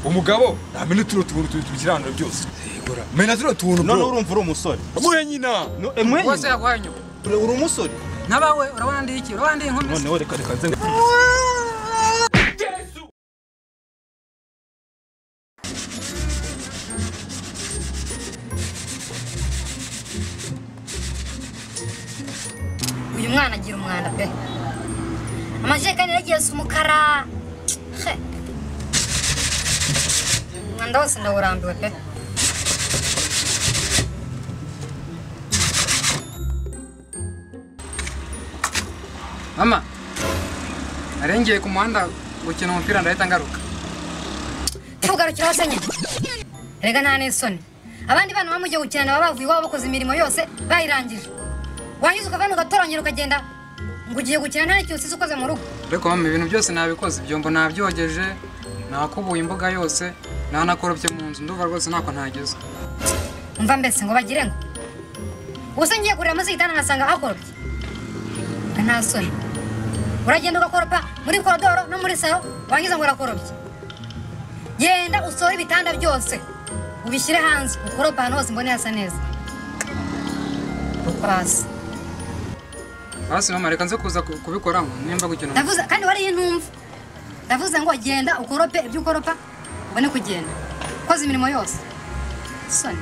umugabo ntamenya turiya tubuntu turi tubikiranura byose menya turiya tubuntu none urumva uri umusore mwe nyina No, eh, mwenye. bose yaguhaye inyuma Uri uri umusore nkabawe urabona ndi iki urabona ndi inkumi noneho reka reka nze uyu mwana agira umwanda pe amajerekani yaragiye asa umukara he umwanda wose ndawurambiwe pe mama narengeye ku muhanda gukina umupira ndahita ngaruka tugarukiraho se nyine rega nta n'isoni abandi bana bamugiye gukina baba bavuye iwabo bakoze imirimo yose bayirangije wangiza ukavana ugatoranyira ukagenda ngo ugiye gukina nta n'ikintu usize ukoze mu rugo ariko mama ibintu byose nabikoze ibyombo nabyogeje nakubuye imbuga yose nanakorobye mu nzu ndumva rwose ntako ntageze umva mbese ngo bagire ngo ubuse ngiye kurira munsi y'igitanda nkasanga hakorobye nta soni uragenda ugakoropa muri korodoro no muri saro wangiza ngo urakorobye genda usore ibitanda byose ubishyire hanze ukoropa ahantu hose mbone hasa neza basi basi mama reka nze kuza ku- kubikoramo nimba gukina umupira. ndavuze kandi wariye intumva ndavuze ngo genda ukorope ibyo ukoropa ubone kugenda ukoze imirimo yose soni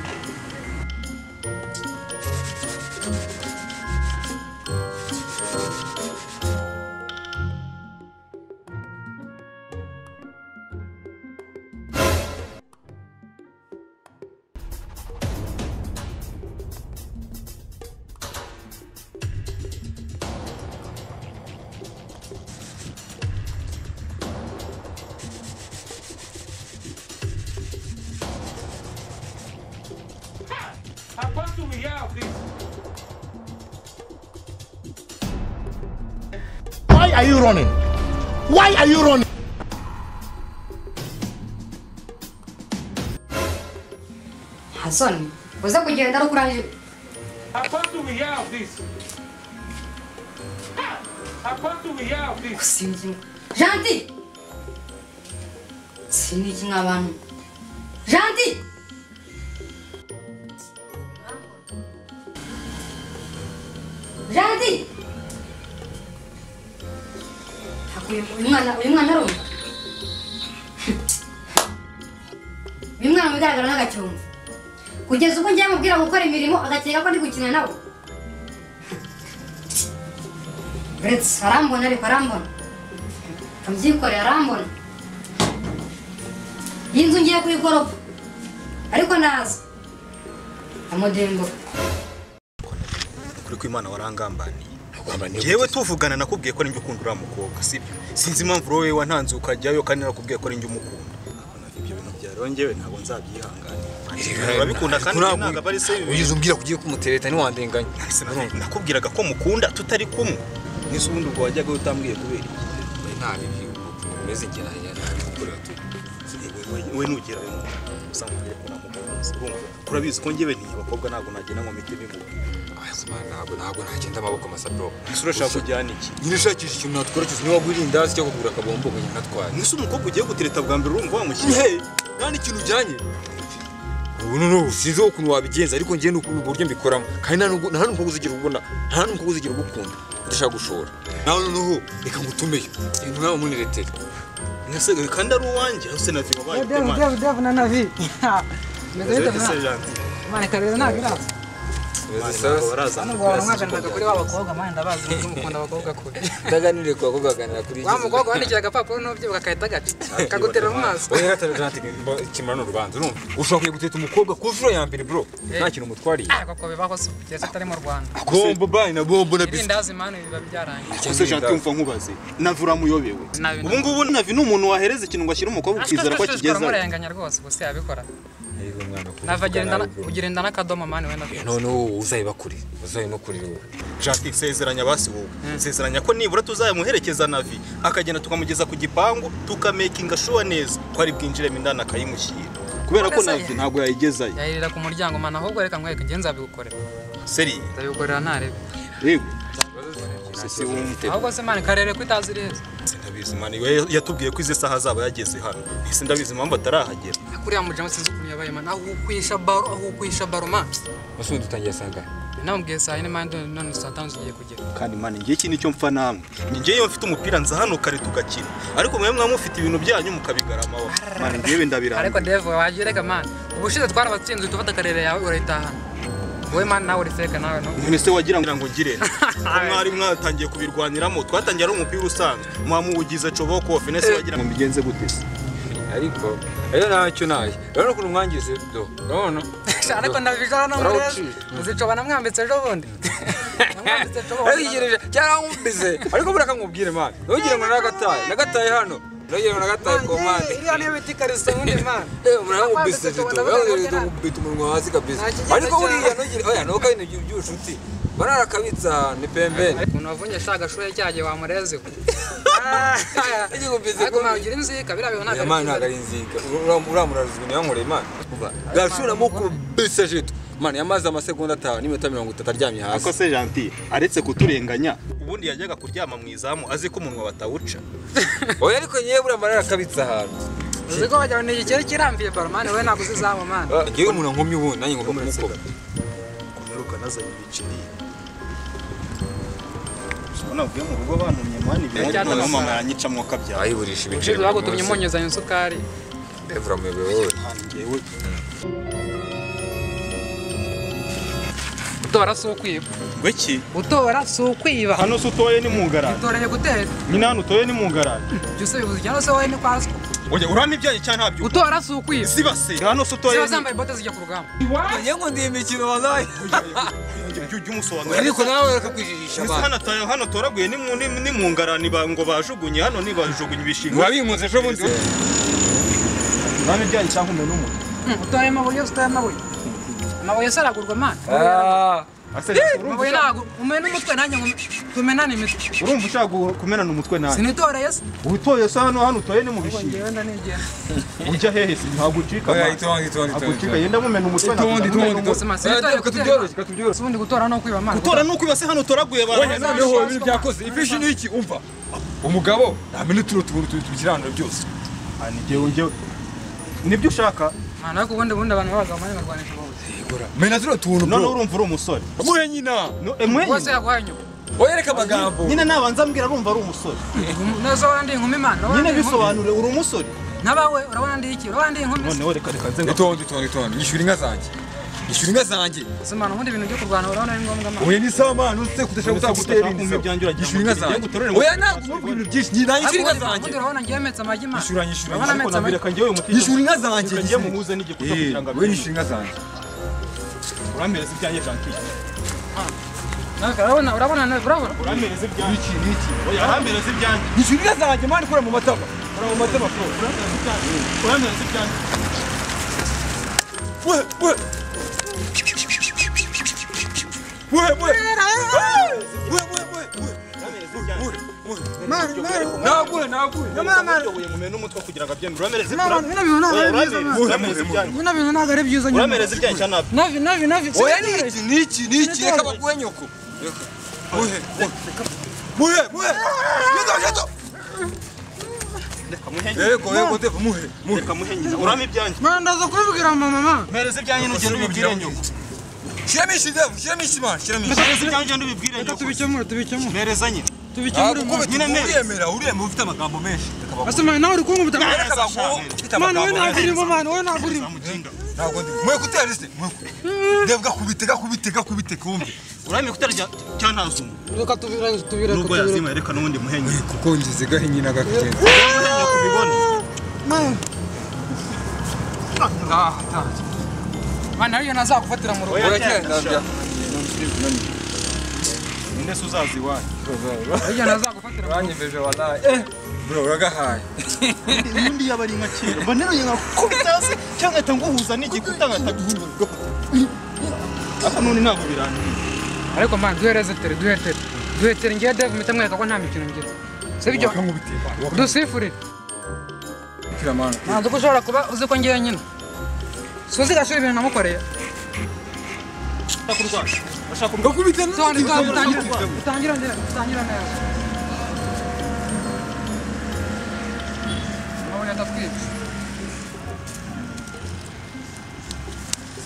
Aguanta o real, Cris. Why are you running? Why are you running? soni uze kugenda ari ukurangije Aguanta o real, Cris. Aguanta o real, Cris. gusinzira janti siniki nk'abantu janti janti Ntabwo uyu uyu mwana uyu mwana arumva uyu mwana mu bigaragara n'agacyumba kugeza ubwo ngiye amubwira gukora imirimo agakeka ko ndi gukina nawe uretse arambona ariko arambona abyikore arambona iyi nzu ngiye kuyigoropa ariko naza amudembo kuri ko imana warangambaniye yewe tuvugana nakubwiye ko ari njye ukunda uriya mukobwa sibyo sinzi impamvu wowe wantanze ukajyayo kandi nakubwiye ko ari njye umukunda ibyo bintu byarongewe ntabwo nzabyihanganira urabikunda kandi ntabwo aba ari se bibi ugize umbwira ko ugiye kumutereta ntiwandenganya Sinabikunda. nakubwiraga ko mukunda tutari kumwe nise ubundi ubwo wajyaga utambwiye kubera iki? nta bibi umeze igihe ntabikorera we nugira rimwe gusa nkubwire ko namukunze urumva kurabizi ko njyewe n'iyi bakobwa ntabwo nagenda ngo mpite bimubwira ntabwo ntabwo ntakenda amaboko masa bro ese urashaka kujyana iki nyine ushakisha ikintu natwara cyose niba wagura indazi cyo kugura akabombo ngo nyine natware nise umukobwa ugiye gutereta bwa mbere urumva wamushyira hehe nta n'ikintu ujyanye ubu noneho sinzi ukuntu wabigenza ariko njyewe ni uburyo mbikoramo kandi nta nubwo- nta n'umukobwa uzigira ubona nta n'umukobwa uzigira ugukunda udashaka gushora nawe noneho reka ngutumeyo ibintu nawe muniretera ngasegare kandi ari uwanjye aho se na vima bayi Devu, devu, devu na navi. Meze bite mwana? Mwana karere ntabwo iraza. Hano ngo waramwaganiraga kuri wa bakobwa, mwana ndabazi nubwo mukunda abakobwa kure. ndaganire ku bakobwa baganira kuri Wa mukobwa wandikira agapapuro n'ubyibuka agahita agaca. Kagutera mu maso. oya tarajanti kimara n'urubanza urumva ushobora kujya guteta umukobwa ku nshuro ya mbere bro nta kintu umutwariye Ah, Koko bibaho se kugeza atari mu Rwanda. bombo bayi na bombo na biswi Irindazi manu biba byarangiye. gusa janti yumva nkubaze navi uramuyobewe Navi ubu ngubu navi ni umuntu wahereza ikintu ngo ashyire umukobwa ukizera ko akigeza uramurenganya rwose gusa yabikora. Nava ugira inda n'akadomo mani wenda. noneho uzayeba kure uzayeba no kure wowe janti sezeranya basi wowe sezeranya ko nibura tuzamuherekeza navi akagenda tukamugeza ku gipangu tukamekinga shuwa neza ko ari bwinjiremo indani akayimushyira kubera ko Nonese- navi ntabwo yayigezayo Yahirira ku muryango mani ahubwo reka nkwereke ngenzi nzabigukorera. seri Nzabigukorera ntarebe. yewe si wumva Ahubwo se mani karere ko itazi iriza. ndabizi mani yatubwiye ko izi saha azaba yageze hano ese ndabizi impamvu atarahagera kuriya mujama sinzi ukuntu yabaye mani aho ukwisha baro aho ukwisha baro mani maso dutangiye sanga namubwiye saa yine mani none saa tanu tugiye kugera kandi mani ngiye iki nicyo mfa namwe ni ngewe iyo mfite umupira nza hano kare tugakina ariko mwe mwa mufite ibintu byanyu mukabigaramaho mani ngewe ariko ndabirambiwe devu wagereka mani ubushize twarabatsinze uhita ufata akarere yawe urayitahana wowe mani nawe urifeka nawe no none se wagira ngo ngire nte? ko mwari mwatangiye kubirwaniramo twatangiye ari umupira usanzwe mwamuwugize coboko finese wagira ngo mbigenze gute se ariko rero ntacyo naye urabona ukuntu mwangize do urabona ariko ndabijara no muri ejo Barawuciye. muzicoba namwambitse ejo bundi namwambitse ejo bundi arigereje cyangwa nkumbize ariko buriya kamubwire mani ntugire ngo nagataye nagataye hano ntugire ngo nagataye ku mpande iriya niyo bita ikariso ubundi mani murakubise rito mukubita umunwa hasi kabisa ariko buriya ntugire oya ntuko ari ibintu by'ubushuti bararakabitsa ni pembeni umuntu wavunye ashaka shuri cyagiye wamureze ko igikubise ariko mani ugira inzika biriya bintu ntabwo imana ari ntabwo ari nzinga uramuraza ibintu yankoreye imana gashura mukubise rito mani yamaze amasegonda atanu n'iminota mirongo itatu aryamye hasi ariko se janti aretse kuturenganya ubundi yajyaga kuryama mu izamu azi ko umunwa batawuca oya ariko nyewe buriya mararakabitse ahantu uzi ko wagira ngo ni igikeri kirambiye baro mani wowe ntabwo uzizaba mani ngewe umuntu ankomye ubundi nanjye ngomba kumukoma kumeruka nazanye ibiceri navuye mu rugo bantumye mani Ibyatsi none amafaranga. mama yanyicamwo kabyaye ayiburisha ushize ibiceri bagutumye umunyu isukari evura muyobowe wowe ngewe gutora si ukwiba ngo iki gutora si ukwiba hano se utoye ni mu garage gutoranya gutera nyine hano utoye ni mu garage ibyo se bivuze cyangwa se wowe ni kwa ruswa oya urana ibyaye cyane ntabyo gutora si ukwiba sibase hano se utoye ziba ni zambaye bote zijya ku rugamba ngewe ngo ndi imikino nawe ujya ujya umusobanurira ariko nawe bakakwijijisha Ese abantu hano atoye- hano toraguye ni mu- ni- ni mu ngarani ba- ngo bajugunye hano ni bajugunye ibishingwe murabinkunze ejo bundi urana ibyaye cyane umuntu n'umuntu utore amabuye usutare amabuye amabuye se aragurwa mani Ah, amabuye ntabwo umena umutwe nanjye ngo tumenane imitwe urumva ushaka gu- kumenana umutwe nanjye sinitoreye se utoye se hano hano utoye ni mu bishingwe ngewe ndanigenda ujya hehe se ntabwo ucika oya amaso. itonde itonde ntabwo ucika itonde yenda mumena umutwe ntabwo Itundi, ndamumena itundi, umutwe. bose masi Oya, nitoreye reka tubyoroshye reka tubyoroshye ubundi gutora no kwiba mani gutora nuko ibase hano toraguye oya abantu noneho ibintu byakoze ifishi ni iki umva umugabo ntamenya utuntu tuguru tugira hano byose Ani jyewe njyewe nibyo ushaka mani ariko ubundi ubundi abantu babaga mu banyarwanda bose mena zino tuntu none bro urumva uri umusore muhe nyina No, eh, mwenye bose yaguhaye inyuma oya reka amagambo nyine nabanza mbwira arumva ari umusore nazo urabona ndi inkumi mani urabona nyine ndi inkumi? bisobanure uri umusore nabawe urabona ndi iki urabona ndi inkumi noneho reka reka nze ngo- itonde itonde itonde yishyura inka zanjye yishyura inka zanjye se mani ubundi ibintu byo kurwana urabona ari ngombwa mani oya ni sawa mani utse kudashaka Ubu se gutagutera gutashaka kumva ibyanjye inzira yishyura inka uragira ngo zanjye utere ngo oya ntabwo umubwira ibintu byinshi nyina yishyura inka zanjye ubundi urabona ngewe metse amagi mani Yishyura, yishyura, urabona ariko metse nabwira reka amagi njyewe umutima yishyura inka zanjye reka njye muhuze n'igikuta kugira ngo we abimenye yishyura inka zanjye uramereza ibyanjye jantiye urabona urabona nawe urabona uramereza ibyanjye iki iki oya uramereza ibyanjye yishyura inka zanjye mani kura mu matama ura mu matema pro uramereza ibyanjye uramereza ibyanjye we we we we we we we naguye uramereza ibyanjye naguye Uyoboye mu mena umutwe kugira ngo abyemere uramereza ibyanjye bino bintu ntabwo ari byiza mani uramereza ibyanjye uramereza ibyanjye bino bintu ntabwo ari byiza nyuma cyane ntabyo navi navi navi oya ni iki ni iki ni iki reka baguhe nyoko muhe muhe muhe yeto yeto reka muhenge yego yego devu muhe muhe reka muhenge urame ibyanjye mani ndaza kubibwira mama mama mereza ibyanjye n'ugende ubibwire nyoko shyiramo ishi devu shyiramo ishi mani shyiramo ishi mereza ibyanjye n'ubibwire nyoko tubikemure tubikemure mereza nyine tubikemure ntabwo mama nyine neza. uriyemera uriyemera ufite amagambo menshi reka baguhe ase mani nawe uri kunkubita reka baguhe ufite mani wowe amagambo ntabwo menshi urimo mani wowe ntabwo urimo ntabwo ndi muhe kutera isi muhe devu gakubite gakubite gakubite kumve urame kutarya cyane ntazuma reka tubirane tubirane nubwo yazima reka n'ubundi muhenge kuko ngeze gahinye n'agakenze muhenge kubibona mani mani ariyo nazagufatira mu rugo Oya, ninde se uzazi iwanyu ariyo nazagufatira mu rugo wanyemeje wanaye eh bro uragahaye ubundi yaba ari nka kera mba neruye nkakubita hasi cyangwa ahita nguhuza n'igikuta nkahita guhurwa ariko none ntabwo birangiye ariko mani duhereze tere duhe tere duhe tere ngewe devu mpita mwereka ko nta mikino ngira sibyo bakangubitiye dusifurire bakira mana ntabwo ko ushobora kuba uzi ko ngewe nyine suzi gashuri ibintu namukoreye ushaka urwaje urashaka urwaje bakubita Tony, Tony, utangira utangira neza utangira neza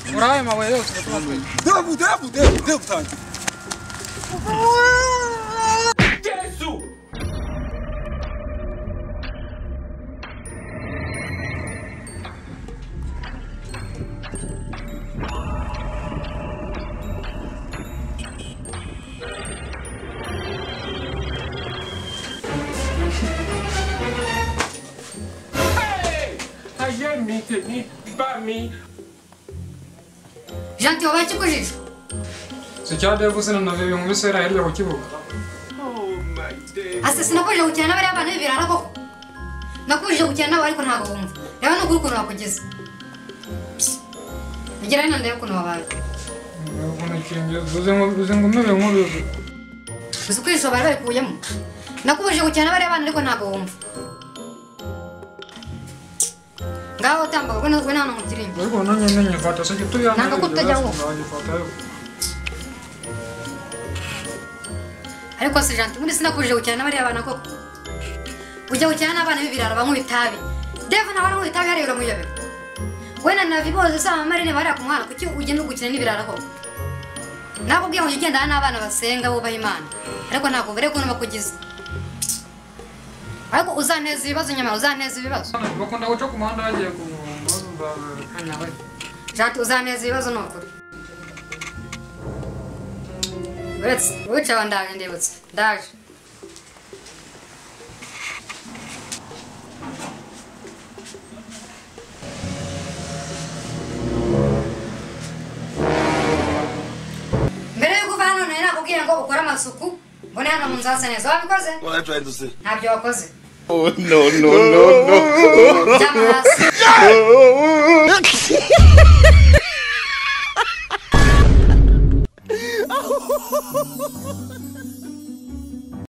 Turi ayo mabuye yose tuba twe. Debu, debu, debu, debu tangi. Yesu Hey! ayé mi tèmi bá mi janti wabaye ikikujije So cyadebu sinanavyo byumvise rahera ku kibuga. Oh my day. ase sinakujije gukina n'abariya bantu b'ibirara koko nakujije gukina nabo ariko ntabwo wumva reba n'ugura ukuntu bakugeza ugira hino ndebe ukuntu wabaye Uzi ngo uzi ngo umeze nk'uruzi. uzi ko ijoro bari babikuyemo nakubujije gukina n'abariya bantu ariko ntabwo wumva ngaho utambaga ubwo nubwo nta n'umutirimbo Ariko nanjye namenye fata so cyo tuyanga. Nanga ko utajya ngo. ariko si janti ubundi sinakujije gukina n'abariya bantu koko ujya gukina n'abana b'ibirara banywa itabi devu nawe aranywa itabi hariya uramuyobewe we na navi bose usanga amarine bariya ku muhanda kuki ugenda uri gukina n'ibirara koko nakubwiye ngo jya ugendana n'abana basenga bubaha imana ariko ntabwo ubere ukuntu bakugize ariko uzaneza ibibazo nyamara uzaneza ibibazo Bakunda guca ku muhanda bagiye ku muhanda. nawe jati uzaneza ibibazo ni ukuri uretse wicaye aho ndaje ndibutse ndaje mbere yuko uva hano nari nakubwiye ngo ukore amasuku ngo ni hano mu nzu hasa neza wabikoze ntabyo wakoze oh no no no no ryama hasi